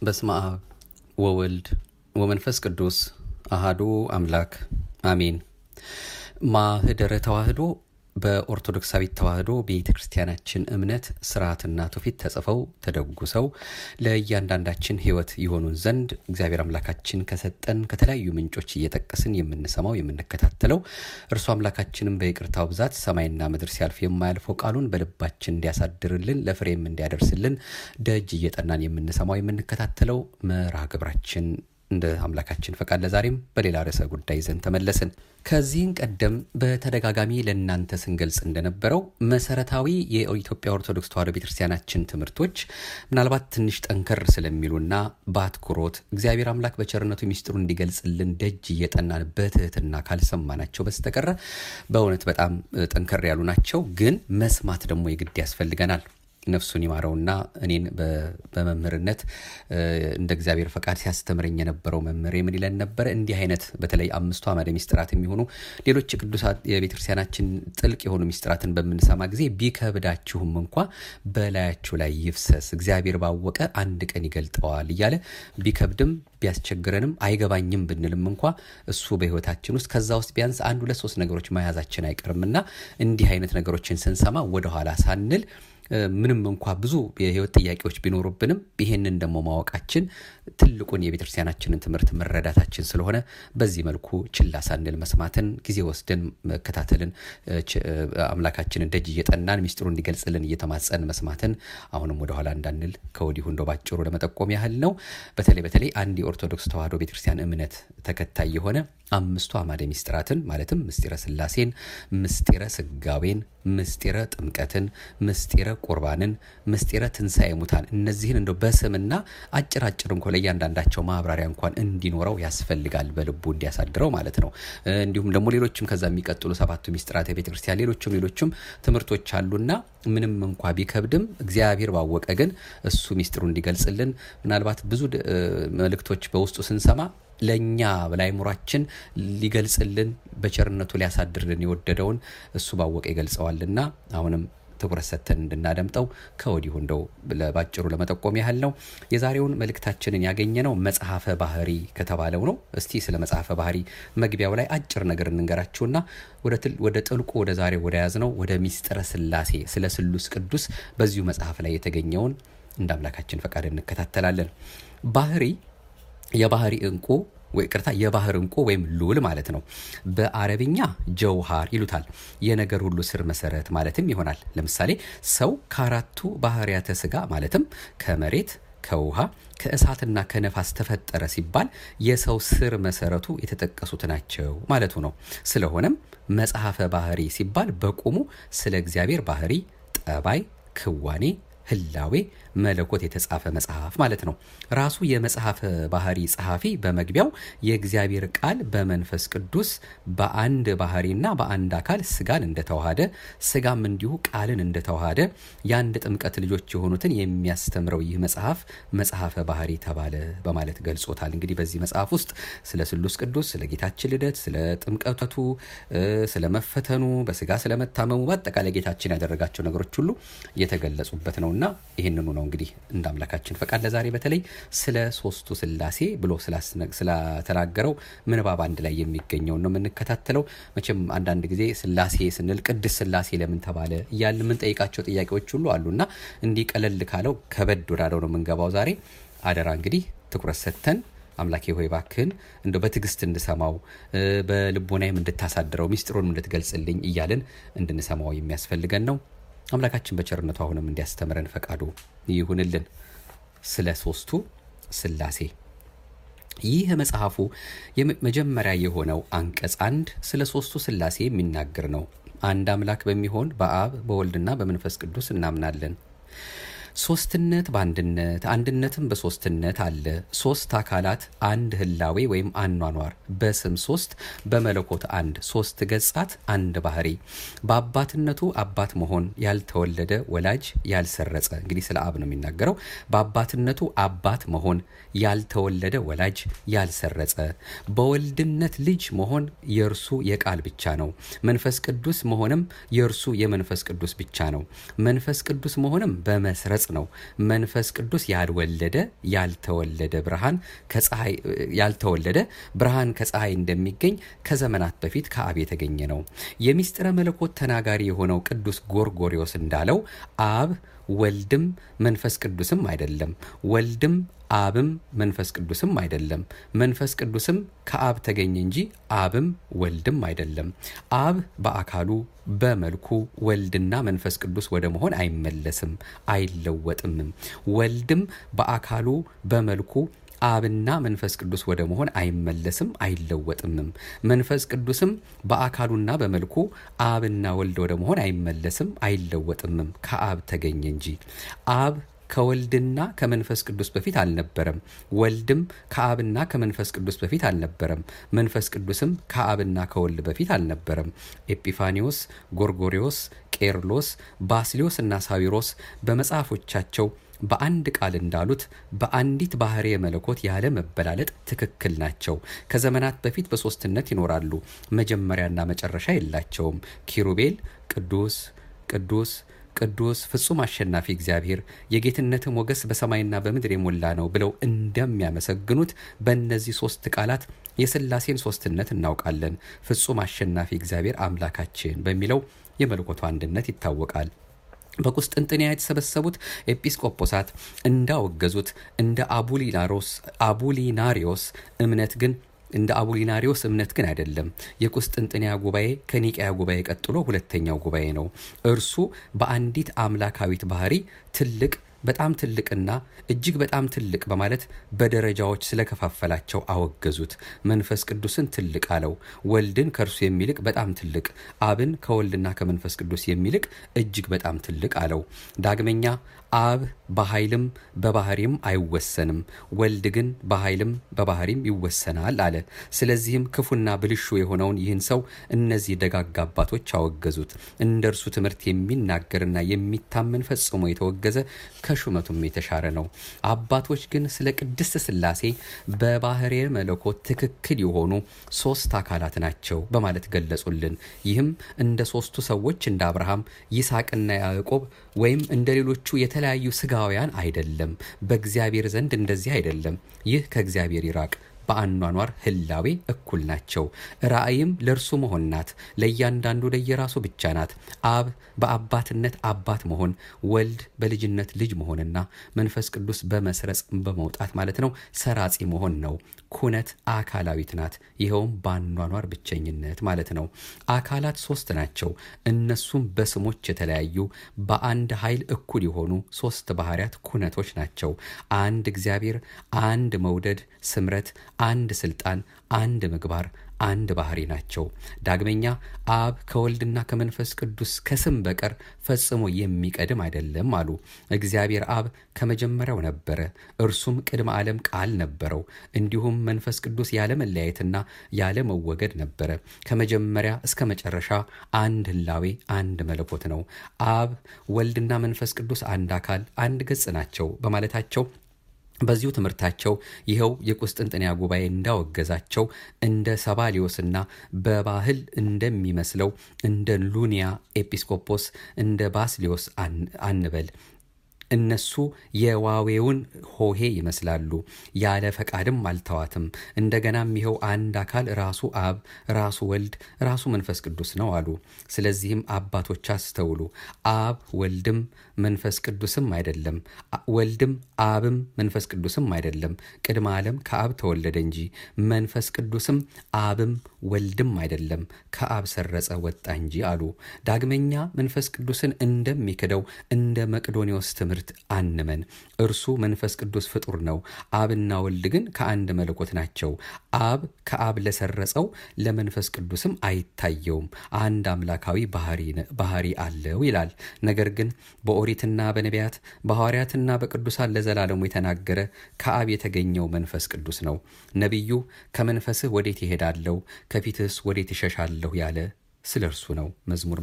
በስመ አብ ወወልድ ወመንፈስ ቅዱስ አሃዱ አምላክ አሜን። ማህደረ ተዋህዶ በኦርቶዶክሳዊት ተዋህዶ ቤተ ክርስቲያናችን እምነት ስርዓትና ትውፊት ተጽፈው ተደጉሰው ለእያንዳንዳችን ሕይወት የሆኑን ዘንድ እግዚአብሔር አምላካችን ከሰጠን ከተለያዩ ምንጮች እየጠቀስን የምንሰማው የምንከታተለው እርሱ አምላካችንም በይቅርታው ብዛት ሰማይና ምድር ሲያልፍ የማያልፈው ቃሉን በልባችን እንዲያሳድርልን ለፍሬም እንዲያደርስልን ደጅ እየጠናን የምንሰማው የምንከታተለው መርሃ ግብራችን እንደ አምላካችን ፈቃድ ለዛሬም በሌላ ርዕሰ ጉዳይ ይዘን ተመለስን። ከዚህን ቀደም በተደጋጋሚ ለእናንተ ስንገልጽ እንደነበረው መሰረታዊ የኢትዮጵያ ኦርቶዶክስ ተዋሕዶ ቤተክርስቲያናችን ትምህርቶች ምናልባት ትንሽ ጠንከር ስለሚሉና በአትኩሮት እግዚአብሔር አምላክ በቸርነቱ ሚስጥሩ እንዲገልጽልን ደጅ እየጠናን በትህትና ካልሰማናቸው በስተቀረ በእውነት በጣም ጠንከር ያሉ ናቸው። ግን መስማት ደግሞ የግድ ያስፈልገናል። ነፍሱን ይማረውና እኔን በመምህርነት እንደ እግዚአብሔር ፈቃድ ሲያስተምረኝ የነበረው መምህር ምን ይለን ነበረ? እንዲህ አይነት በተለይ አምስቱ አዕማደ ሚስጥራት የሚሆኑ ሌሎች ቅዱሳት የቤተክርስቲያናችን ጥልቅ የሆኑ ሚስጥራትን በምንሰማ ጊዜ ቢከብዳችሁም እንኳ በላያችሁ ላይ ይፍሰስ፣ እግዚአብሔር ባወቀ አንድ ቀን ይገልጠዋል እያለ ቢከብድም ቢያስቸግረንም አይገባኝም ብንልም እንኳ እሱ በሕይወታችን ውስጥ ከዛ ውስጥ ቢያንስ አንድ ሁለት ሶስት ነገሮች መያዛችን አይቀርምና እንዲህ አይነት ነገሮችን ስንሰማ ወደኋላ ሳንል ምንም እንኳ ብዙ የህይወት ጥያቄዎች ቢኖሩብንም ይሄንን ደግሞ ማወቃችን ትልቁን የቤተክርስቲያናችንን ትምህርት መረዳታችን ስለሆነ በዚህ መልኩ ችላ ሳንል መስማትን ጊዜ ወስደን መከታተልን አምላካችንን ደጅ እየጠናን ሚስጥሩ እንዲገልጽልን እየተማጸን መስማትን አሁንም ወደኋላ እንዳንል ከወዲሁ እንደው ባጭሩ ለመጠቆም ያህል ነው። በተለይ በተለይ አንድ የኦርቶዶክስ ተዋሕዶ ቤተክርስቲያን እምነት ተከታይ የሆነ አምስቱ አዕማደ ሚስጥራትን ማለትም ምስጢረ ስላሴን፣ ምስጢረ ስጋዌን፣ ምስጢረ ጥምቀትን፣ ምስጢረ ቁርባንን፣ ምስጢረ ትንሣኤ ሙታን እነዚህን እንደው በስምና አጭር አጭር እንኳ ለእያንዳንዳቸው ማብራሪያ እንኳን እንዲኖረው ያስፈልጋል በልቡ እንዲያሳድረው ማለት ነው። እንዲሁም ደግሞ ሌሎችም ከዛ የሚቀጥሉ ሰባቱ ሚስጥራት የቤተ ክርስቲያን ሌሎችም ሌሎችም ትምህርቶች አሉና ምንም እንኳ ቢከብድም እግዚአብሔር ባወቀ ግን እሱ ሚስጥሩ እንዲገልጽልን ምናልባት ብዙ መልእክቶች በውስጡ ስንሰማ ለእኛ በላይምሯችን ሊገልጽልን በቸርነቱ ሊያሳድርልን የወደደውን እሱ ባወቀ ይገልጸዋልና አሁንም ትኩረት ሰጥተን እንድናደምጠው ከወዲሁ እንደው ባጭሩ ለመጠቆም ያህል ነው። የዛሬውን መልእክታችንን ያገኘነው መጽሐፈ ባህሪ ከተባለው ነው። እስቲ ስለ መጽሐፈ ባህሪ መግቢያው ላይ አጭር ነገር እንንገራችሁና ወደ ጥልቁ ወደ ዛሬ ወደ ያዝነው ወደ ሚስጥረ ስላሴ ስለ ስሉስ ቅዱስ በዚሁ መጽሐፍ ላይ የተገኘውን እንደ አምላካችን ፈቃድ እንከታተላለን። ባህሪ የባህሪ እንቁ ወይ ቅርታ የባህር እንቁ ወይም ሉል ማለት ነው። በአረብኛ ጀውሃር ይሉታል። የነገር ሁሉ ስር መሰረት ማለትም ይሆናል። ለምሳሌ ሰው ከአራቱ ባህርያተ ስጋ ማለትም ከመሬት ከውሃ ከእሳትና ከነፋስ ተፈጠረ ሲባል የሰው ስር መሰረቱ የተጠቀሱት ናቸው ማለቱ ነው። ስለሆነም መጽሐፈ ባህሪ ሲባል በቁሙ ስለ እግዚአብሔር ባህሪ፣ ጠባይ፣ ክዋኔ ህላዌ መለኮት የተጻፈ መጽሐፍ ማለት ነው። ራሱ የመጽሐፈ ባህሪ ጸሐፊ በመግቢያው የእግዚአብሔር ቃል በመንፈስ ቅዱስ በአንድ ባህሪና በአንድ አካል ስጋን እንደተዋሃደ ስጋም እንዲሁ ቃልን እንደተዋሃደ የአንድ ጥምቀት ልጆች የሆኑትን የሚያስተምረው ይህ መጽሐፍ መጽሐፈ ባህሪ ተባለ በማለት ገልጾታል። እንግዲህ በዚህ መጽሐፍ ውስጥ ስለ ስሉስ ቅዱስ፣ ስለ ጌታችን ልደት፣ ስለ ጥምቀቱ፣ ስለ መፈተኑ፣ በስጋ ስለመታመሙ፣ በአጠቃላይ ጌታችን ያደረጋቸው ነገሮች ሁሉ የተገለጹበት ነው እና ይህንኑ ነው እንግዲህ እንደ አምላካችን ፈቃድ ለዛሬ በተለይ ስለ ሶስቱ ስላሴ ብሎ ስላተናገረው ምንባብ አንድ ላይ የሚገኘውን ነው የምንከታተለው። መቼም አንዳንድ ጊዜ ስላሴ ስንል ቅድስት ስላሴ ለምን ተባለ እያልን የምንጠይቃቸው ጥያቄዎች ሁሉ አሉና እንዲህ ቀለል ካለው ከበድ ወዳለው ነው የምንገባው ዛሬ። አደራ እንግዲህ ትኩረት ሰጥተን አምላኬ ሆይ ባክህን እንደ በትዕግስት እንድሰማው በልቦናይም እንድታሳድረው ሚስጥሩንም እንድትገልጽልኝ እያልን እንድንሰማው የሚያስፈልገን ነው። አምላካችን በቸርነቱ አሁንም እንዲያስተምረን ፈቃዱ ይሁንልን። ስለ ሶስቱ ስላሴ ይህ መጽሐፉ መጀመሪያ የሆነው አንቀጽ አንድ ስለ ሶስቱ ስላሴ የሚናገር ነው። አንድ አምላክ በሚሆን በአብ በወልድና በመንፈስ ቅዱስ እናምናለን። ሶስትነት በአንድነት አንድነትም በሶስትነት አለ። ሶስት አካላት አንድ ህላዌ ወይም አኗኗር በስም ሶስት በመለኮት አንድ ሶስት ገጻት አንድ ባህሪ በአባትነቱ አባት መሆን ያልተወለደ ወላጅ ያልሰረጸ እንግዲህ ስለ አብ ነው የሚናገረው። በአባትነቱ አባት መሆን ያልተወለደ ወላጅ ያልሰረጸ በወልድነት ልጅ መሆን የእርሱ የቃል ብቻ ነው። መንፈስ ቅዱስ መሆንም የእርሱ የመንፈስ ቅዱስ ብቻ ነው። መንፈስ ቅዱስ መሆንም በመስረጽ መግለጽ ነው። መንፈስ ቅዱስ ያልወለደ ያልተወለደ ብርሃን ከፀሐይ ያልተወለደ ብርሃን ከፀሐይ እንደሚገኝ ከዘመናት በፊት ከአብ የተገኘ ነው። የሚስጥረ መለኮት ተናጋሪ የሆነው ቅዱስ ጎርጎሪዎስ እንዳለው አብ ወልድም መንፈስ ቅዱስም አይደለም። ወልድም አብም መንፈስ ቅዱስም አይደለም። መንፈስ ቅዱስም ከአብ ተገኘ እንጂ አብም ወልድም አይደለም። አብ በአካሉ በመልኩ ወልድና መንፈስ ቅዱስ ወደ መሆን አይመለስም፣ አይለወጥምም። ወልድም በአካሉ በመልኩ አብና መንፈስ ቅዱስ ወደ መሆን አይመለስም አይለወጥምም። መንፈስ ቅዱስም በአካሉና በመልኩ አብና ወልድ ወደ መሆን አይመለስም አይለወጥምም፣ ከአብ ተገኘ እንጂ። አብ ከወልድና ከመንፈስ ቅዱስ በፊት አልነበረም። ወልድም ከአብና ከመንፈስ ቅዱስ በፊት አልነበረም። መንፈስ ቅዱስም ከአብና ከወልድ በፊት አልነበረም። ኤጲፋኒዎስ፣ ጎርጎሪዎስ፣ ቄርሎስ፣ ባስሊዮስ እና ሳዊሮስ በመጽሐፎቻቸው በአንድ ቃል እንዳሉት በአንዲት ባህሪ መለኮት ያለ መበላለጥ ትክክል ናቸው። ከዘመናት በፊት በሶስትነት ይኖራሉ። መጀመሪያና መጨረሻ የላቸውም። ኪሩቤል ቅዱስ ቅዱስ ቅዱስ ፍጹም አሸናፊ እግዚአብሔር የጌትነት ሞገስ በሰማይና በምድር የሞላ ነው ብለው እንደሚያመሰግኑት በእነዚህ ሶስት ቃላት የሥላሴን ሶስትነት እናውቃለን። ፍጹም አሸናፊ እግዚአብሔር አምላካችን በሚለው የመለኮቱ አንድነት ይታወቃል። በቁስጥንጥንያ የተሰበሰቡት ኤጲስቆጶሳት እንዳወገዙት እንደ አቡሊናሪዮስ እምነት ግን እንደ አቡሊናሪዎስ እምነት ግን አይደለም። የቁስጥንጥንያ ጉባኤ ከኒቅያ ጉባኤ ቀጥሎ ሁለተኛው ጉባኤ ነው። እርሱ በአንዲት አምላካዊት ባህሪ ትልቅ በጣም ትልቅና እጅግ በጣም ትልቅ በማለት በደረጃዎች ስለከፋፈላቸው አወገዙት። መንፈስ ቅዱስን ትልቅ አለው። ወልድን ከእርሱ የሚልቅ በጣም ትልቅ፣ አብን ከወልድና ከመንፈስ ቅዱስ የሚልቅ እጅግ በጣም ትልቅ አለው። ዳግመኛ አብ በኃይልም በባህሪም አይወሰንም፣ ወልድ ግን በኃይልም በባህሪም ይወሰናል አለ። ስለዚህም ክፉና ብልሹ የሆነውን ይህን ሰው እነዚህ ደጋግ አባቶች አወገዙት። እንደ እርሱ ትምህርት የሚናገርና የሚታመን ፈጽሞ የተወገዘ ከሹመቱም የተሻረ ነው። አባቶች ግን ስለ ቅድስት ሥላሴ በባህሬ መለኮት ትክክል የሆኑ ሶስት አካላት ናቸው በማለት ገለጹልን። ይህም እንደ ሶስቱ ሰዎች እንደ አብርሃም ይስሐቅና ያዕቆብ ወይም እንደ ሌሎቹ የተለያዩ ስጋውያን አይደለም። በእግዚአብሔር ዘንድ እንደዚህ አይደለም። ይህ ከእግዚአብሔር ይራቅ። በአኗኗር ህላዌ እኩል ናቸው። ራእይም ለእርሱ መሆን ናት። ለእያንዳንዱ ለየራሱ ብቻ ናት። አብ በአባትነት አባት መሆን፣ ወልድ በልጅነት ልጅ መሆንና መንፈስ ቅዱስ በመስረጽ በመውጣት ማለት ነው ሰራጺ መሆን ነው። ኩነት አካላዊት ናት። ይኸውም በአኗኗር ብቸኝነት ማለት ነው። አካላት ሶስት ናቸው። እነሱም በስሞች የተለያዩ በአንድ ኃይል እኩል የሆኑ ሶስት ባህሪያት ኩነቶች ናቸው። አንድ እግዚአብሔር፣ አንድ መውደድ ስምረት አንድ ስልጣን፣ አንድ ምግባር፣ አንድ ባህሪ ናቸው። ዳግመኛ አብ ከወልድና ከመንፈስ ቅዱስ ከስም በቀር ፈጽሞ የሚቀድም አይደለም አሉ። እግዚአብሔር አብ ከመጀመሪያው ነበረ፣ እርሱም ቅድመ ዓለም ቃል ነበረው። እንዲሁም መንፈስ ቅዱስ ያለ መለያየትና ያለ መወገድ ነበረ። ከመጀመሪያ እስከ መጨረሻ አንድ ህላዌ፣ አንድ መለኮት ነው። አብ ወልድና መንፈስ ቅዱስ አንድ አካል፣ አንድ ገጽ ናቸው በማለታቸው በዚሁ ትምህርታቸው ይኸው የቁስጥንጥንያ ጉባኤ እንዳወገዛቸው እንደ ሰባሊዮስና በባህል እንደሚመስለው እንደ ሉኒያ ኤጲስቆጶስ እንደ ባስሊዮስ አንበል። እነሱ የዋዌውን ሆሄ ይመስላሉ። ያለ ፈቃድም አልተዋትም። እንደገናም ይኸው አንድ አካል ራሱ አብ፣ ራሱ ወልድ፣ ራሱ መንፈስ ቅዱስ ነው አሉ። ስለዚህም አባቶች አስተውሉ። አብ ወልድም መንፈስ ቅዱስም አይደለም፣ ወልድም አብም መንፈስ ቅዱስም አይደለም። ቅድመ ዓለም ከአብ ተወለደ እንጂ መንፈስ ቅዱስም አብም ወልድም አይደለም፣ ከአብ ሰረጸ ወጣ እንጂ አሉ። ዳግመኛ መንፈስ ቅዱስን እንደሚክደው እንደ መቅዶኒዎስ ትምህርት አንመን። እርሱ መንፈስ ቅዱስ ፍጡር ነው። አብና ወልድ ግን ከአንድ መለኮት ናቸው። አብ ከአብ ለሰረጸው ለመንፈስ ቅዱስም አይታየውም፣ አንድ አምላካዊ ባህሪ አለው ይላል። ነገር ግን በኦሪትና በነቢያት በሐዋርያትና በቅዱሳን ለዘላለሙ የተናገረ ከአብ የተገኘው መንፈስ ቅዱስ ነው። ነቢዩ ከመንፈስህ ወዴት ይሄዳለሁ ከፊትህስ ወዴት ይሸሻለሁ ያለ ስለ እርሱ ነው። መዝሙር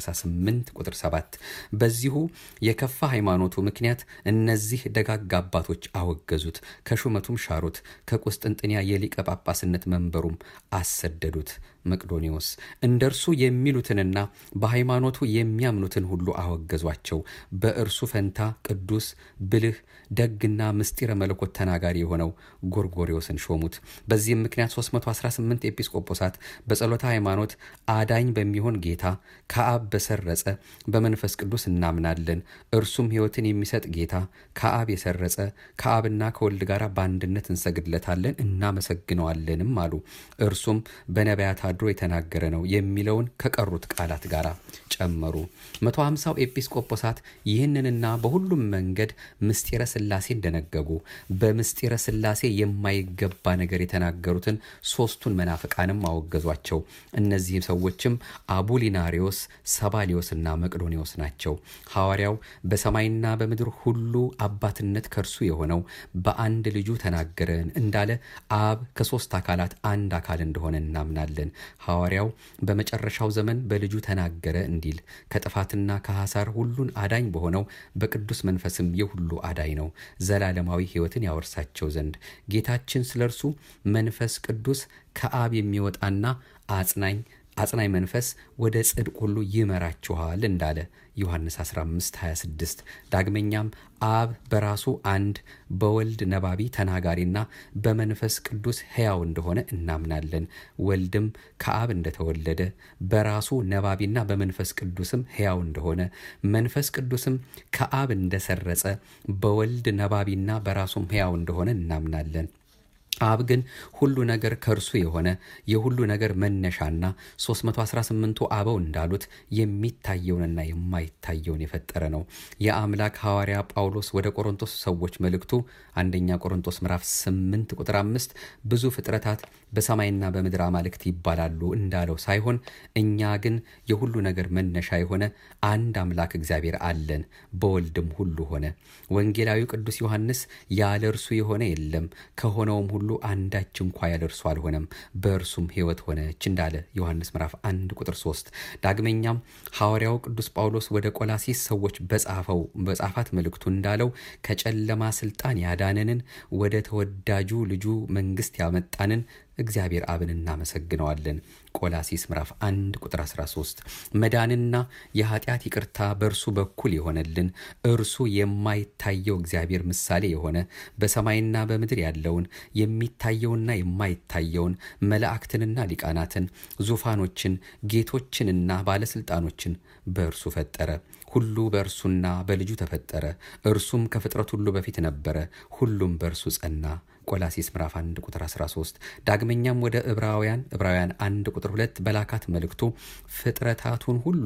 138 ቁጥር 7። በዚሁ የከፋ ሃይማኖቱ ምክንያት እነዚህ ደጋግ አባቶች አወገዙት፣ ከሹመቱም ሻሩት፣ ከቁስጥንጥንያ የሊቀ ጳጳስነት መንበሩም አሰደዱት። መቅዶኒዎስ እንደ እርሱ የሚሉትንና በሃይማኖቱ የሚያምኑትን ሁሉ አወገዟቸው። በእርሱ ፈንታ ቅዱስ ብልህ ደግና ምስጢረ መለኮት ተናጋሪ የሆነው ጎርጎሪዎስን ሾሙት። በዚህም ምክንያት 318 ኤጲስቆጶሳት በጸሎተ ሃይማኖት አዳኝ በሚሆን ጌታ ከአብ በሰረጸ በመንፈስ ቅዱስ እናምናለን፣ እርሱም ሕይወትን የሚሰጥ ጌታ ከአብ የሰረጸ ከአብና ከወልድ ጋር በአንድነት እንሰግድለታለን እናመሰግነዋለንም አሉ። እርሱም በነቢያት አድሮ የተናገረ ነው የሚለውን ከቀሩት ቃላት ጋር ጨመሩ። 150ው ኤጲስቆጶሳት ይህንንና በሁሉም መንገድ ምስጢረ ሥላሴ እንደነገጉ በምስጢረ ሥላሴ የማይገባ ነገር የተናገሩትን ሦስቱን መናፍቃንም አወገዟቸው። እነዚህም ሰዎችም አቡሊናሪዎስ፣ ሰባሊዮስና መቅዶኒዎስ ናቸው። ሐዋርያው በሰማይና በምድር ሁሉ አባትነት ከእርሱ የሆነው በአንድ ልጁ ተናገረን እንዳለ አብ ከሦስት አካላት አንድ አካል እንደሆነ እናምናለን። ሐዋርያው በመጨረሻው ዘመን በልጁ ተናገረ እንዲል ከጥፋትና ከሐሳር ሁሉን አዳኝ በሆነው በቅዱስ መንፈስም የሁሉ አዳኝ ነው፣ ዘላለማዊ ሕይወትን ያወርሳቸው ዘንድ ጌታችን ስለ እርሱ መንፈስ ቅዱስ ከአብ የሚወጣና አጽናኝ አጽናኝ መንፈስ ወደ ጽድቅ ሁሉ ይመራችኋል እንዳለ ዮሐንስ 15 26 ዳግመኛም አብ በራሱ አንድ በወልድ ነባቢ ተናጋሪና በመንፈስ ቅዱስ ሕያው እንደሆነ እናምናለን። ወልድም ከአብ እንደተወለደ በራሱ ነባቢና በመንፈስ ቅዱስም ሕያው እንደሆነ መንፈስ ቅዱስም ከአብ እንደሰረጸ በወልድ ነባቢና በራሱም ሕያው እንደሆነ እናምናለን። አብ ግን ሁሉ ነገር ከእርሱ የሆነ የሁሉ ነገር መነሻና 318ቱ አበው እንዳሉት የሚታየውንና የማይታየውን የፈጠረ ነው። የአምላክ ሐዋርያ ጳውሎስ ወደ ቆሮንቶስ ሰዎች መልእክቱ አንደኛ ቆሮንቶስ ምዕራፍ 8 ቁጥር 5 ብዙ ፍጥረታት በሰማይና በምድር አማልክት ይባላሉ እንዳለው ሳይሆን እኛ ግን የሁሉ ነገር መነሻ የሆነ አንድ አምላክ እግዚአብሔር አለን፣ በወልድም ሁሉ ሆነ። ወንጌላዊው ቅዱስ ዮሐንስ ያለ እርሱ የሆነ የለም ከሆነውም ሁሉ አንዳች እንኳ ያለ እርሱ አልሆነም፣ በእርሱም ሕይወት ሆነች እንዳለ ዮሐንስ ምዕራፍ 1 ቁጥር 3። ዳግመኛም ሐዋርያው ቅዱስ ጳውሎስ ወደ ቆላሲስ ሰዎች በጻፈው በጻፋት መልእክቱ እንዳለው ከጨለማ ስልጣን ያዳነንን ወደ ተወዳጁ ልጁ መንግሥት ያመጣንን እግዚአብሔር አብን እናመሰግነዋለን። ቆላሲስ ምዕራፍ 1 ቁጥር 13 መዳንና የኃጢአት ይቅርታ በእርሱ በኩል የሆነልን እርሱ የማይታየው እግዚአብሔር ምሳሌ የሆነ በሰማይና በምድር ያለውን የሚታየውና የማይታየውን መላእክትንና ሊቃናትን ዙፋኖችን ጌቶችንና ባለስልጣኖችን በእርሱ ፈጠረ። ሁሉ በእርሱና በልጁ ተፈጠረ። እርሱም ከፍጥረት ሁሉ በፊት ነበረ፣ ሁሉም በእርሱ ጸና። ቆላሲስ ምዕራፍ 1 ቁጥር 13። ዳግመኛም ወደ ዕብራውያን ዕብራውያን 1 ቁጥር 2 በላካት መልእክቱ ፍጥረታቱን ሁሉ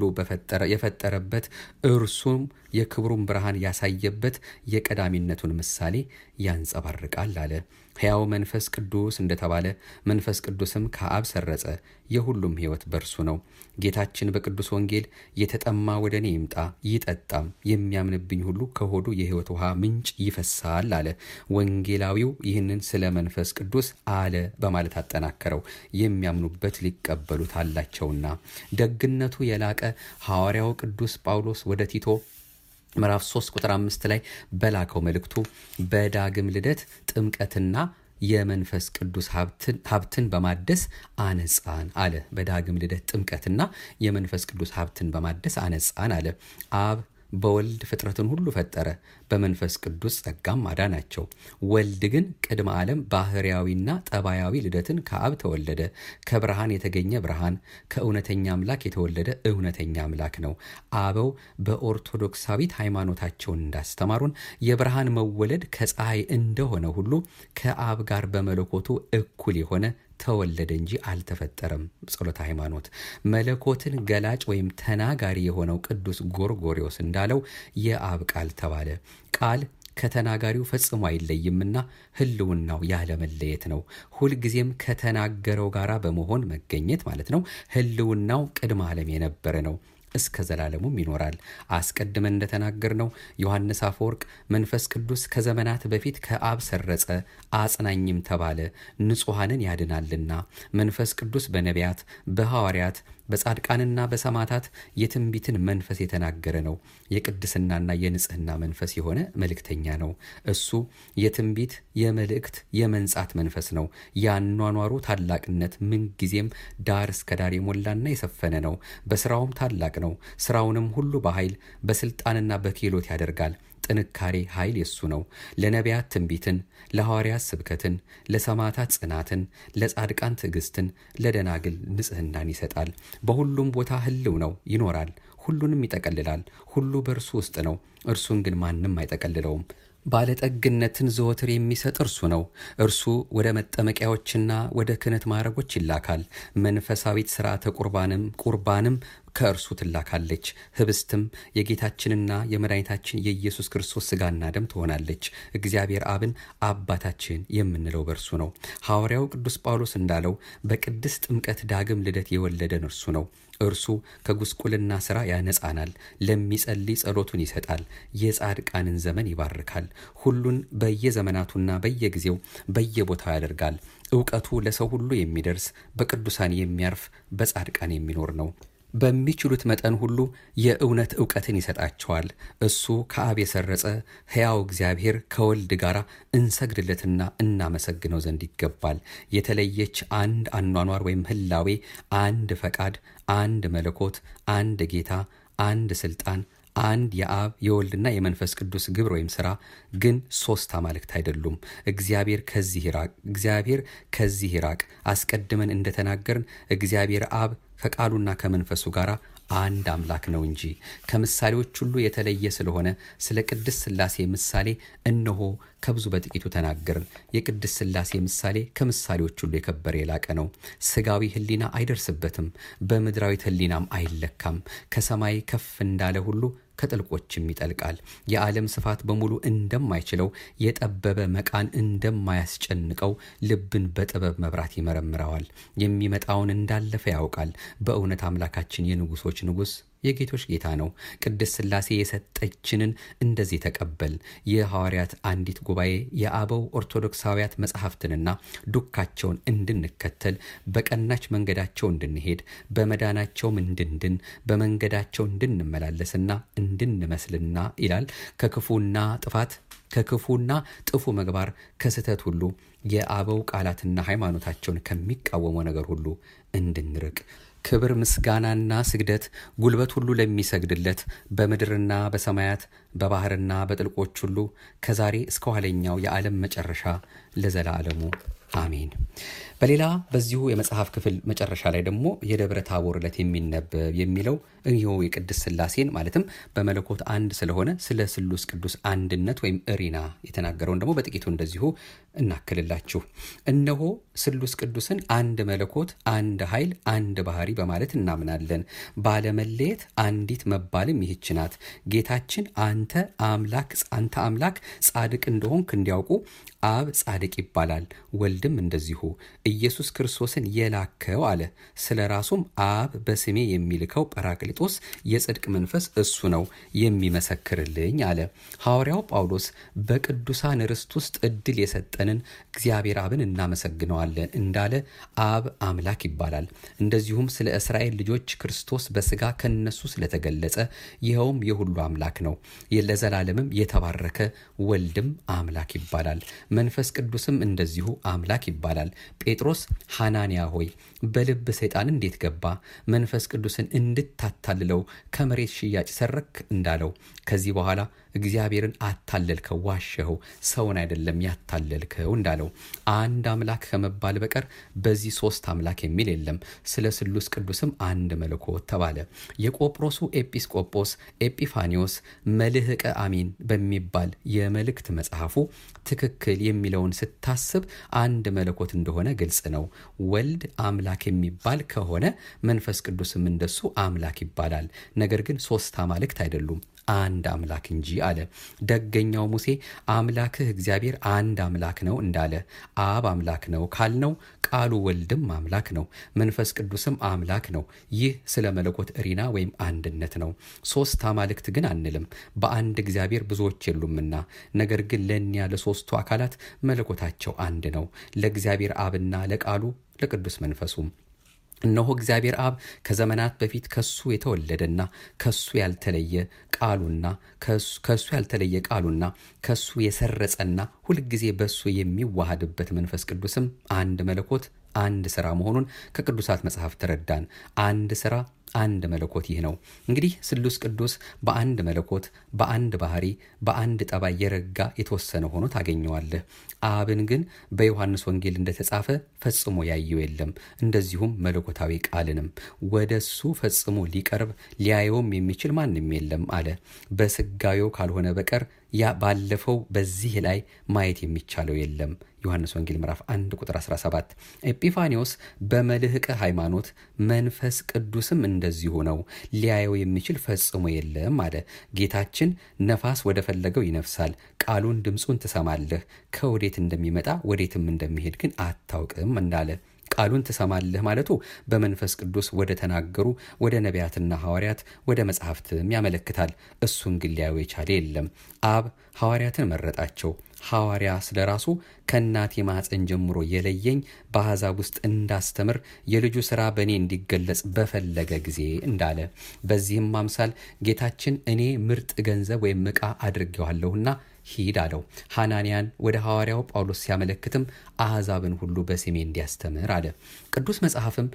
የፈጠረበት እርሱም የክብሩን ብርሃን ያሳየበት የቀዳሚነቱን ምሳሌ ያንጸባርቃል አለ። ሕያው መንፈስ ቅዱስ እንደተባለ መንፈስ ቅዱስም ከአብ ሰረጸ፣ የሁሉም ሕይወት በእርሱ ነው። ጌታችን በቅዱስ ወንጌል የተጠማ ወደ እኔ ይምጣ ይጠጣም፣ የሚያምንብኝ ሁሉ ከሆዱ የሕይወት ውሃ ምንጭ ይፈሳል አለ። ወንጌላዊው ይህንን ስለ መንፈስ ቅዱስ አለ በማለት አጠናከረው። የሚያምኑበት ሊቀበሉት አላቸውና ደግነቱ የላቀ ሐዋርያው ቅዱስ ጳውሎስ ወደ ቲቶ ምዕራፍ 3 ቁጥር 5 ላይ በላከው መልእክቱ በዳግም ልደት ጥምቀትና የመንፈስ ቅዱስ ሀብትን በማደስ አነጻን አለ። በዳግም ልደት ጥምቀትና የመንፈስ ቅዱስ ሀብትን በማደስ አነጻን አለ። አብ በወልድ ፍጥረትን ሁሉ ፈጠረ፣ በመንፈስ ቅዱስ ጸጋም አዳናቸው። ወልድ ግን ቅድመ ዓለም ባህርያዊና ጠባያዊ ልደትን ከአብ ተወለደ። ከብርሃን የተገኘ ብርሃን፣ ከእውነተኛ አምላክ የተወለደ እውነተኛ አምላክ ነው። አበው በኦርቶዶክሳዊት ሃይማኖታቸውን እንዳስተማሩን የብርሃን መወለድ ከፀሐይ እንደሆነ ሁሉ ከአብ ጋር በመለኮቱ እኩል የሆነ ተወለደ እንጂ አልተፈጠረም። ጸሎተ ሃይማኖት መለኮትን ገላጭ ወይም ተናጋሪ የሆነው ቅዱስ ጎርጎሪዎስ እንዳለው የአብ ቃል ተባለ። ቃል ከተናጋሪው ፈጽሞ አይለይምና ሕልውናው ያለመለየት ነው። ሁልጊዜም ከተናገረው ጋራ በመሆን መገኘት ማለት ነው። ሕልውናው ቅድመ ዓለም የነበረ ነው። እስከ ዘላለሙም ይኖራል። አስቀድመን እንደተናገርነው ዮሐንስ አፈወርቅ መንፈስ ቅዱስ ከዘመናት በፊት ከአብ ሰረጸ አጽናኝም ተባለ፣ ንጹሐንን ያድናልና። መንፈስ ቅዱስ በነቢያት በሐዋርያት በጻድቃንና በሰማዕታት የትንቢትን መንፈስ የተናገረ ነው። የቅድስናና የንጽህና መንፈስ የሆነ መልእክተኛ ነው። እሱ የትንቢት የመልእክት የመንጻት መንፈስ ነው። የአኗኗሩ ታላቅነት ምንጊዜም ዳር እስከ ዳር የሞላና የሰፈነ ነው። በስራውም ታላቅ ነው። ስራውንም ሁሉ በኃይል በስልጣንና በክህሎት ያደርጋል። ጥንካሬ ኃይል የሱ ነው። ለነቢያት ትንቢትን፣ ለሐዋርያት ስብከትን፣ ለሰማዕታት ጽናትን፣ ለጻድቃን ትዕግስትን፣ ለደናግል ንጽህናን ይሰጣል። በሁሉም ቦታ ህልው ነው፣ ይኖራል። ሁሉንም ይጠቀልላል። ሁሉ በእርሱ ውስጥ ነው። እርሱን ግን ማንም አይጠቀልለውም። ባለጠግነትን ዘወትር የሚሰጥ እርሱ ነው። እርሱ ወደ መጠመቂያዎችና ወደ ክህነት ማዕረጎች ይላካል። መንፈሳዊት ስርዓተ ቁርባንም ቁርባንም ከእርሱ ትላካለች። ህብስትም የጌታችንና የመድኃኒታችን የኢየሱስ ክርስቶስ ስጋና ደም ትሆናለች። እግዚአብሔር አብን አባታችን የምንለው በእርሱ ነው። ሐዋርያው ቅዱስ ጳውሎስ እንዳለው በቅድስት ጥምቀት ዳግም ልደት የወለደን እርሱ ነው። እርሱ ከጉስቁልና ሥራ ያነጻናል። ለሚጸልይ ጸሎቱን ይሰጣል። የጻድቃንን ዘመን ይባርካል። ሁሉን በየዘመናቱና በየጊዜው በየቦታው ያደርጋል። እውቀቱ ለሰው ሁሉ የሚደርስ በቅዱሳን የሚያርፍ በጻድቃን የሚኖር ነው። በሚችሉት መጠን ሁሉ የእውነት እውቀትን ይሰጣቸዋል። እሱ ከአብ የሰረጸ ሕያው እግዚአብሔር ከወልድ ጋር እንሰግድለትና እናመሰግነው ዘንድ ይገባል። የተለየች አንድ አኗኗር ወይም ህላዌ፣ አንድ ፈቃድ፣ አንድ መለኮት፣ አንድ ጌታ፣ አንድ ስልጣን አንድ የአብ የወልድና የመንፈስ ቅዱስ ግብር ወይም ስራ ግን ሶስት አማልክት አይደሉም። እግዚአብሔር ከዚህ ይራቅ፣ እግዚአብሔር ከዚህ ይራቅ። አስቀድመን እንደተናገርን እግዚአብሔር አብ ከቃሉና ከመንፈሱ ጋር አንድ አምላክ ነው እንጂ ከምሳሌዎች ሁሉ የተለየ ስለሆነ ስለ ቅድስት ሥላሴ ምሳሌ እነሆ ከብዙ በጥቂቱ ተናገርን። የቅድስት ሥላሴ ምሳሌ ከምሳሌዎች ሁሉ የከበረ የላቀ ነው። ስጋዊ ሕሊና አይደርስበትም፣ በምድራዊት ሕሊናም አይለካም። ከሰማይ ከፍ እንዳለ ሁሉ ከጥልቆችም ይጠልቃል። የዓለም ስፋት በሙሉ እንደማይችለው የጠበበ መቃን እንደማያስጨንቀው ልብን በጥበብ መብራት ይመረምረዋል። የሚመጣውን እንዳለፈ ያውቃል። በእውነት አምላካችን የንጉሶች ንጉሥ የጌቶች ጌታ ነው። ቅድስት ሥላሴ የሰጠችንን እንደዚህ ተቀበል። የሐዋርያት አንዲት ጉባኤ የአበው ኦርቶዶክሳውያት መጽሐፍትንና ዱካቸውን እንድንከተል በቀናች መንገዳቸው እንድንሄድ በመዳናቸውም እንድንድን በመንገዳቸው እንድንመላለስና እንድንመስልና ይላል ከክፉና ጥፋት ከክፉና ጥፉ ምግባር ከስህተት ሁሉ የአበው ቃላትና ሃይማኖታቸውን ከሚቃወመው ነገር ሁሉ እንድንርቅ ክብር ምስጋናና ስግደት ጉልበት ሁሉ ለሚሰግድለት በምድርና በሰማያት በባህርና በጥልቆች ሁሉ ከዛሬ እስከ ኋለኛው የዓለም መጨረሻ ለዘላለሙ አሜን። በሌላ በዚሁ የመጽሐፍ ክፍል መጨረሻ ላይ ደግሞ የደብረ ታቦር ዕለት የሚነበብ የሚለው ይኸው የቅድስት ሥላሴን ማለትም በመለኮት አንድ ስለሆነ ስለ ስሉስ ቅዱስ አንድነት ወይም እሪና የተናገረውን ደግሞ በጥቂቱ እንደዚሁ እናክልላችሁ። እነሆ ስሉስ ቅዱስን አንድ መለኮት፣ አንድ ኃይል፣ አንድ ባህሪ በማለት እናምናለን። ባለመለየት አንዲት መባልም ይህች ናት። ጌታችን አንተ አምላክ አንተ አምላክ ጻድቅ እንደሆንክ እንዲያውቁ አብ ጻድቅ ይባላል፣ ወልድም እንደዚሁ ኢየሱስ ክርስቶስን የላከው አለ። ስለ ራሱም አብ በስሜ የሚልከው ጰራቅሊጦስ የጽድቅ መንፈስ እሱ ነው የሚመሰክርልኝ አለ። ሐዋርያው ጳውሎስ በቅዱሳን ርስት ውስጥ እድል የሰጠንን እግዚአብሔር አብን እናመሰግነዋለን እንዳለ አብ አምላክ ይባላል። እንደዚሁም ስለ እስራኤል ልጆች ክርስቶስ በስጋ ከነሱ ስለተገለጸ ይኸውም የሁሉ አምላክ ነው። ለዘላለምም የተባረከ ወልድም አምላክ ይባላል። መንፈስ ቅዱስም እንደዚሁ አምላክ ይባላል። ጴጥሮስ ሐናንያ ሆይ በልብ ሰይጣን እንዴት ገባ? መንፈስ ቅዱስን እንድታታልለው ከመሬት ሽያጭ ሰረክ እንዳለው ከዚህ በኋላ እግዚአብሔርን አታለልከው፣ ዋሸኸው፣ ሰውን አይደለም ያታለልከው እንዳለው አንድ አምላክ ከመባል በቀር በዚህ ሶስት አምላክ የሚል የለም። ስለ ስሉስ ቅዱስም አንድ መለኮት ተባለ። የቆጵሮሱ ኤጲስቆጶስ ኤጲፋኒዎስ መልህቀ አሚን በሚባል የመልእክት መጽሐፉ ትክክል የሚለውን ስታስብ አንድ መለኮት እንደሆነ ግልጽ ነው። ወልድ አምላክ የሚባል ከሆነ መንፈስ ቅዱስም እንደሱ አምላክ ይባላል። ነገር ግን ሶስት አማልክት አይደሉም፣ አንድ አምላክ እንጂ አለ። ደገኛው ሙሴ አምላክህ እግዚአብሔር አንድ አምላክ ነው እንዳለ አብ አምላክ ነው ካልነው ቃሉ ወልድም አምላክ ነው፣ መንፈስ ቅዱስም አምላክ ነው። ይህ ስለ መለኮት እሪና ወይም አንድነት ነው። ሶስት አማልክት ግን አንልም፣ በአንድ እግዚአብሔር ብዙዎች የሉምና። ነገር ግን ለእኒያ ለሶስቱ አካላት መለኮታቸው አንድ ነው፣ ለእግዚአብሔር አብና ለቃሉ ለቅዱስ መንፈሱም እነሆ እግዚአብሔር አብ ከዘመናት በፊት ከሱ የተወለደና ከሱ ያልተለየ ቃሉና ከሱ ያልተለየ ቃሉና ከሱ የሰረጸና ሁልጊዜ በሱ የሚዋሃድበት መንፈስ ቅዱስም አንድ መለኮት አንድ ስራ መሆኑን ከቅዱሳት መጽሐፍ ተረዳን። አንድ ስራ አንድ መለኮት ይህ ነው። እንግዲህ ስሉስ ቅዱስ በአንድ መለኮት፣ በአንድ ባህሪ፣ በአንድ ጠባይ የረጋ የተወሰነ ሆኖ ታገኘዋለህ። አብን ግን በዮሐንስ ወንጌል እንደተጻፈ ፈጽሞ ያየው የለም። እንደዚሁም መለኮታዊ ቃልንም ወደ እሱ ፈጽሞ ሊቀርብ ሊያየውም የሚችል ማንም የለም አለ። በስጋዌው ካልሆነ በቀር ያ ባለፈው በዚህ ላይ ማየት የሚቻለው የለም። ዮሐንስ ወንጌል ምዕራፍ 1 ቁጥር 17። ኤጲፋኒዎስ በመልህቀ ሃይማኖት መንፈስ ቅዱስም እንደዚሁ ነው፣ ሊያየው የሚችል ፈጽሞ የለም አለ። ጌታችን ነፋስ ወደ ፈለገው ይነፍሳል፣ ቃሉን ድምፁን ትሰማለህ፣ ከወዴት እንደሚመጣ ወዴትም እንደሚሄድ ግን አታውቅም እንዳለ ቃሉን ትሰማለህ ማለቱ በመንፈስ ቅዱስ ወደ ተናገሩ ወደ ነቢያትና ሐዋርያት ወደ መጽሐፍትም ያመለክታል። እሱን ግን ሊያዩ የቻለ የለም። አብ ሐዋርያትን መረጣቸው። ሐዋርያ ስለ ራሱ ከእናቴ ማኅፀን ጀምሮ የለየኝ በአሕዛብ ውስጥ እንዳስተምር የልጁ ሥራ በእኔ እንዲገለጽ በፈለገ ጊዜ እንዳለ በዚህም አምሳል ጌታችን እኔ ምርጥ ገንዘብ ወይም ዕቃ አድርጌዋለሁና ሂድ አለው። ሐናንያን ወደ ሐዋርያው ጳውሎስ ሲያመለክትም አሕዛብን ሁሉ በስሜ እንዲያስተምር አለ። ቅዱስ መጽሐፍም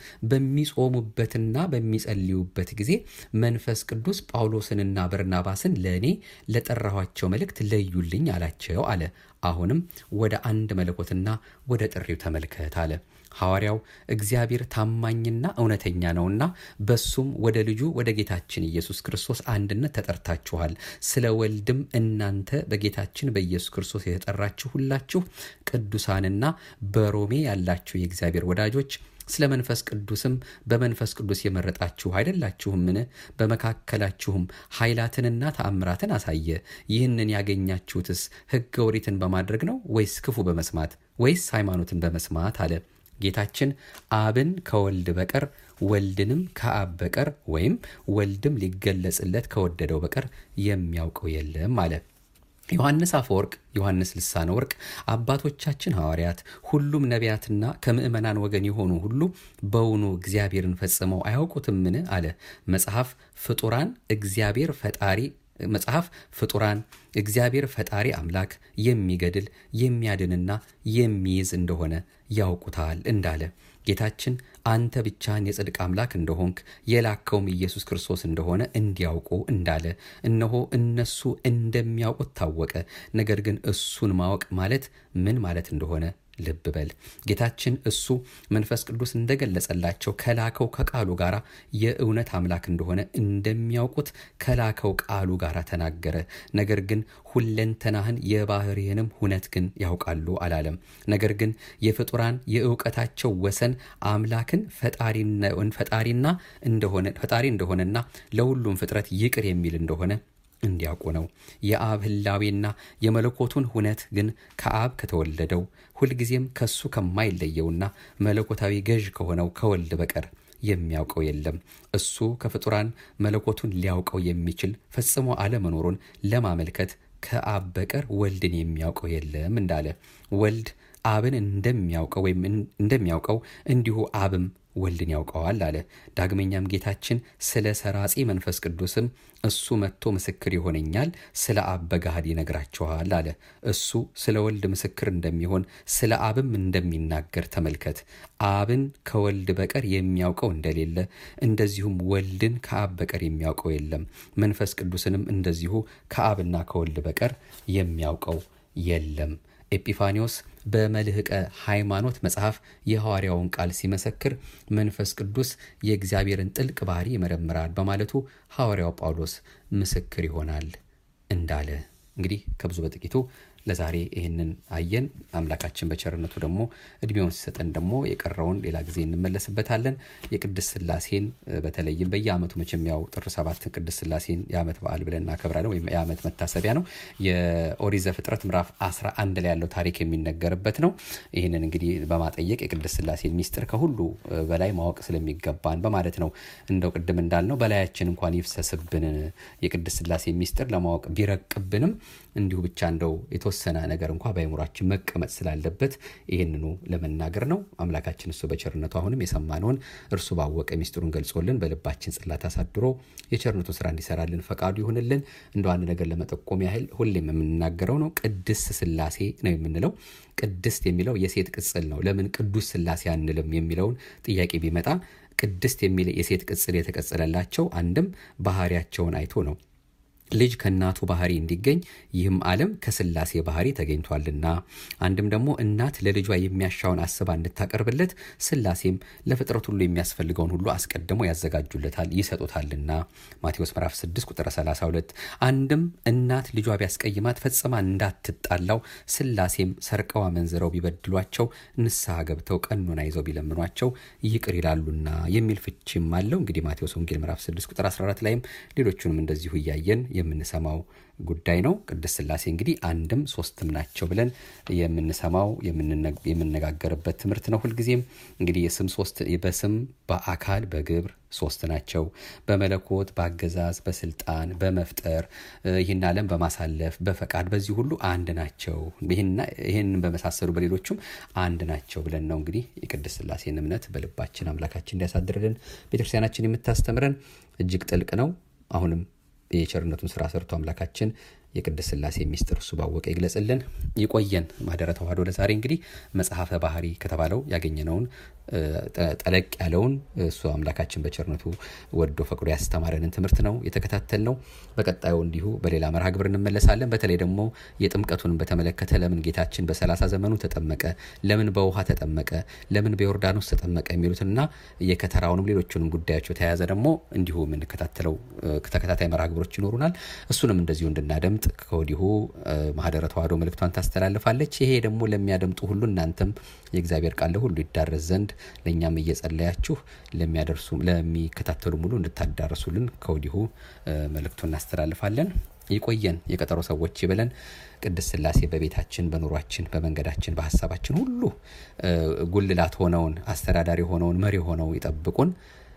በሚጾሙበትና በሚጸልዩበት ጊዜ መንፈስ ቅዱስ ጳውሎስንና በርናባስን ለእኔ ለጠራኋቸው መልእክት ለዩልኝ አላቸው አለ። አሁንም ወደ አንድ መለኮትና ወደ ጥሪው ተመልከት አለ። ሐዋርያው እግዚአብሔር ታማኝና እውነተኛ ነውና በሱም ወደ ልጁ ወደ ጌታችን ኢየሱስ ክርስቶስ አንድነት ተጠርታችኋል። ስለ ወልድም እናንተ በጌታችን በኢየሱስ ክርስቶስ የተጠራችሁ ሁላችሁ ቅዱሳንና በሮሜ ያላችሁ የእግዚአብሔር ወዳጆች ስለ መንፈስ ቅዱስም በመንፈስ ቅዱስ የመረጣችሁ አይደላችሁምን? በመካከላችሁም ኃይላትንና ተአምራትን አሳየ። ይህንን ያገኛችሁትስ ሕገ ኦሪትን በማድረግ ነው ወይስ ክፉ በመስማት ወይስ ሃይማኖትን በመስማት አለ። ጌታችን አብን ከወልድ በቀር ወልድንም ከአብ በቀር ወይም ወልድም ሊገለጽለት ከወደደው በቀር የሚያውቀው የለም አለ። ዮሐንስ አፈወርቅ፣ ዮሐንስ ልሳነ ወርቅ፣ አባቶቻችን ሐዋርያት፣ ሁሉም ነቢያትና ከምዕመናን ወገን የሆኑ ሁሉ በውኑ እግዚአብሔርን ፈጽመው አያውቁትምን? አለ። መጽሐፍ ፍጡራን እግዚአብሔር ፈጣሪ መጽሐፍ ፍጡራን እግዚአብሔር ፈጣሪ አምላክ የሚገድል የሚያድንና የሚይዝ እንደሆነ ያውቁታል እንዳለ ጌታችን አንተ ብቻህን የጽድቅ አምላክ እንደሆንክ የላከውም ኢየሱስ ክርስቶስ እንደሆነ እንዲያውቁ እንዳለ እነሆ እነሱ እንደሚያውቁት ታወቀ። ነገር ግን እሱን ማወቅ ማለት ምን ማለት እንደሆነ ልብ በል። ጌታችን እሱ መንፈስ ቅዱስ እንደገለጸላቸው ከላከው ከቃሉ ጋር የእውነት አምላክ እንደሆነ እንደሚያውቁት ከላከው ቃሉ ጋር ተናገረ። ነገር ግን ሁለንተናህን የባህርህንም ሁነት ግን ያውቃሉ አላለም። ነገር ግን የፍጡራን የእውቀታቸው ወሰን አምላክን ፈጣሪና እንደሆነ ፈጣሪ እንደሆነና ለሁሉም ፍጥረት ይቅር የሚል እንደሆነ እንዲያውቁ ነው። የአብ ህላዌና የመለኮቱን ሁነት ግን ከአብ ከተወለደው ሁልጊዜም ከሱ ከማይለየውና መለኮታዊ ገዥ ከሆነው ከወልድ በቀር የሚያውቀው የለም። እሱ ከፍጡራን መለኮቱን ሊያውቀው የሚችል ፈጽሞ አለመኖሩን ለማመልከት ከአብ በቀር ወልድን የሚያውቀው የለም እንዳለ ወልድ አብን እንደሚያውቀው ወይም እንደሚያውቀው እንዲሁ አብም ወልድን ያውቀዋል አለ። ዳግመኛም ጌታችን ስለ ሰራጺ መንፈስ ቅዱስም እሱ መጥቶ ምስክር ይሆነኛል፣ ስለ አብ በገሃድ ይነግራችኋል አለ። እሱ ስለ ወልድ ምስክር እንደሚሆን ስለ አብም እንደሚናገር ተመልከት። አብን ከወልድ በቀር የሚያውቀው እንደሌለ እንደዚሁም ወልድን ከአብ በቀር የሚያውቀው የለም። መንፈስ ቅዱስንም እንደዚሁ ከአብና ከወልድ በቀር የሚያውቀው የለም። ኤጲፋኒዎስ በመልህቀ ሃይማኖት መጽሐፍ የሐዋርያውን ቃል ሲመሰክር መንፈስ ቅዱስ የእግዚአብሔርን ጥልቅ ባህሪ ይመረምራል በማለቱ ሐዋርያው ጳውሎስ ምስክር ይሆናል እንዳለ እንግዲህ ከብዙ በጥቂቱ ለዛሬ ይህንን አየን። አምላካችን በቸርነቱ ደግሞ እድሜውን ሲሰጠን ደግሞ የቀረውን ሌላ ጊዜ እንመለስበታለን። የቅድስት ስላሴን በተለይም በየአመቱ መቼም ያው ጥር ሰባት ቅድስት ስላሴን የአመት በዓል ብለን እናከብራለን፣ ወይም የአመት መታሰቢያ ነው። የኦሪት ዘፍጥረት ምዕራፍ 11 ላይ ያለው ታሪክ የሚነገርበት ነው። ይህንን እንግዲህ በማጠየቅ የቅድስት ስላሴን ሚስጥር ከሁሉ በላይ ማወቅ ስለሚገባን በማለት ነው። እንደው ቅድም እንዳልነው በላያችን እንኳን ይፍሰስብን የቅድስት ስላሴ ሚስጥር ለማወቅ ቢረቅብንም እንዲሁ ብቻ እንደው የተወሰነ ነገር እንኳ በአይምሯችን መቀመጥ ስላለበት ይህንኑ ለመናገር ነው። አምላካችን እሱ በቸርነቱ አሁንም የሰማነውን እርሱ ባወቀ ሚስጥሩን ገልጾልን በልባችን ጽላት አሳድሮ የቸርነቱ ስራ እንዲሰራልን ፈቃዱ ይሁንልን። እንደ አንድ ነገር ለመጠቆም ያህል ሁሌም የምንናገረው ነው። ቅድስት ስላሴ ነው የምንለው። ቅድስት የሚለው የሴት ቅጽል ነው። ለምን ቅዱስ ስላሴ አንልም የሚለውን ጥያቄ ቢመጣ ቅድስት የሚል የሴት ቅጽል የተቀጸለላቸው አንድም ባህሪያቸውን አይቶ ነው። ልጅ ከእናቱ ባህሪ እንዲገኝ ይህም ዓለም ከስላሴ ባህሪ ተገኝቷልና፣ አንድም ደግሞ እናት ለልጇ የሚያሻውን አስባ እንድታቀርብለት ስላሴም ለፍጥረት ሁሉ የሚያስፈልገውን ሁሉ አስቀድሞ ያዘጋጁለታል ይሰጡታልና ማቴዎስ ምዕራፍ 6 ቁጥር 32። አንድም እናት ልጇ ቢያስቀይማት ፈጽማ እንዳትጣላው ስላሴም ሰርቀው አመንዝረው ቢበድሏቸው ንስሐ ገብተው ቀኖና ይዘው ቢለምኗቸው ይቅር ይላሉና የሚል ፍቺም አለው። እንግዲህ ማቴዎስ ወንጌል ምዕራፍ 6 ቁጥር 14 ላይም ሌሎቹንም እንደዚሁ እያየን የምንሰማው ጉዳይ ነው። ቅድስት ስላሴ እንግዲህ አንድም ሶስትም ናቸው ብለን የምንሰማው የምነጋገርበት ትምህርት ነው። ሁልጊዜም እንግዲህ የስም ሶስት በስም በአካል በግብር ሶስት ናቸው። በመለኮት በአገዛዝ በስልጣን በመፍጠር ይህን ዓለም በማሳለፍ በፈቃድ በዚህ ሁሉ አንድ ናቸው። ይህን በመሳሰሉ በሌሎቹም አንድ ናቸው ብለን ነው እንግዲህ የቅድስት ስላሴን እምነት በልባችን አምላካችን እንዲያሳድርልን ቤተክርስቲያናችን የምታስተምረን እጅግ ጥልቅ ነው። አሁንም የቸርነቱን ስራ ሰርቶ አምላካችን የቅድስት ስላሴ ሚስጥር እሱ ባወቀ ይግለጽልን። ይቆየን። ማህደረ ተዋህዶ ለዛሬ እንግዲህ መጽሐፈ ባህሪ ከተባለው ያገኘነውን ጠለቅ ያለውን እሱ አምላካችን በቸርነቱ ወዶ ፈቅዶ ያስተማረንን ትምህርት ነው የተከታተል ነው። በቀጣዩ እንዲሁ በሌላ መርሃ ግብር እንመለሳለን። በተለይ ደግሞ የጥምቀቱን በተመለከተ ለምን ጌታችን በሰላሳ ዘመኑ ተጠመቀ፣ ለምን በውሃ ተጠመቀ፣ ለምን በዮርዳኖስ ተጠመቀ የሚሉትና የከተራውንም ሌሎቹንም ጉዳዮች በተያያዘ ደግሞ እንዲሁ የምንከታተለው ተከታታይ መርሃ ግብሮች ይኖሩናል። እሱንም እንደዚሁ እንድናደምጥ ከወዲሁ ማህደረ ተዋህዶ መልእክቷን ታስተላልፋለች። ይሄ ደግሞ ለሚያደምጡ ሁሉ እናንተም የእግዚአብሔር ቃል ሁሉ ይዳረስ ዘንድ ለእኛም እየጸለያችሁ ለሚያደርሱ ለሚከታተሉ ሙሉ እንድታዳረሱልን ከወዲሁ መልእክቱ እናስተላልፋለን። ይቆየን። የቀጠሮ ሰዎች ይበለን። ቅድስት ስላሴ በቤታችን፣ በኑሯችን፣ በመንገዳችን፣ በሀሳባችን ሁሉ ጉልላት ሆነውን አስተዳዳሪ ሆነውን መሪ ሆነው ይጠብቁን።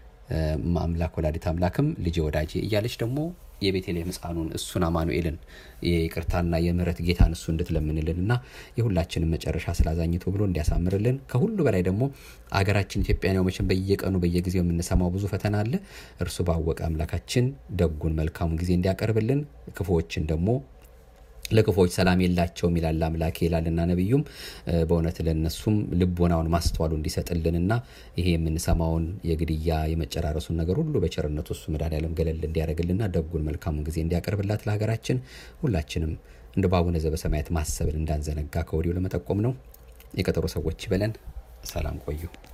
አምላክ ወላዲት አምላክም ልጄ ወዳጄ እያለች ደግሞ የቤተልሔም ሕፃኑን እሱን አማኑኤልን የይቅርታና የምሕረት ጌታን እሱ እንድትለምንልን እና የሁላችንም መጨረሻ ስላዛኝቶ ብሎ እንዲያሳምርልን ከሁሉ በላይ ደግሞ አገራችን ኢትዮጵያ ነው መቼም በየቀኑ በየጊዜው የምንሰማው ብዙ ፈተና አለ። እርሱ ባወቀ አምላካችን ደጉን መልካሙን ጊዜ እንዲያቀርብልን ክፉዎችን ደግሞ ለክፎች ሰላም የላቸውም ይላል አምላኬ ይላልና ነቢዩም በእውነት ለነሱም ልቦናውን ማስተዋሉ እንዲሰጥልንና ይሄ የምንሰማውን የግድያ የመጨራረሱን ነገር ሁሉ በቸርነቱ እሱ መድኃኔዓለም ገለል እንዲያደርግልና ደጉን መልካሙን ጊዜ እንዲያቀርብላት ለሀገራችን ሁላችንም እንደ በአቡነ ዘበሰማያት ማሰብን እንዳንዘነጋ ከወዲሁ ለመጠቆም ነው። የቀጠሮ ሰዎች ይበለን። ሰላም ቆዩ።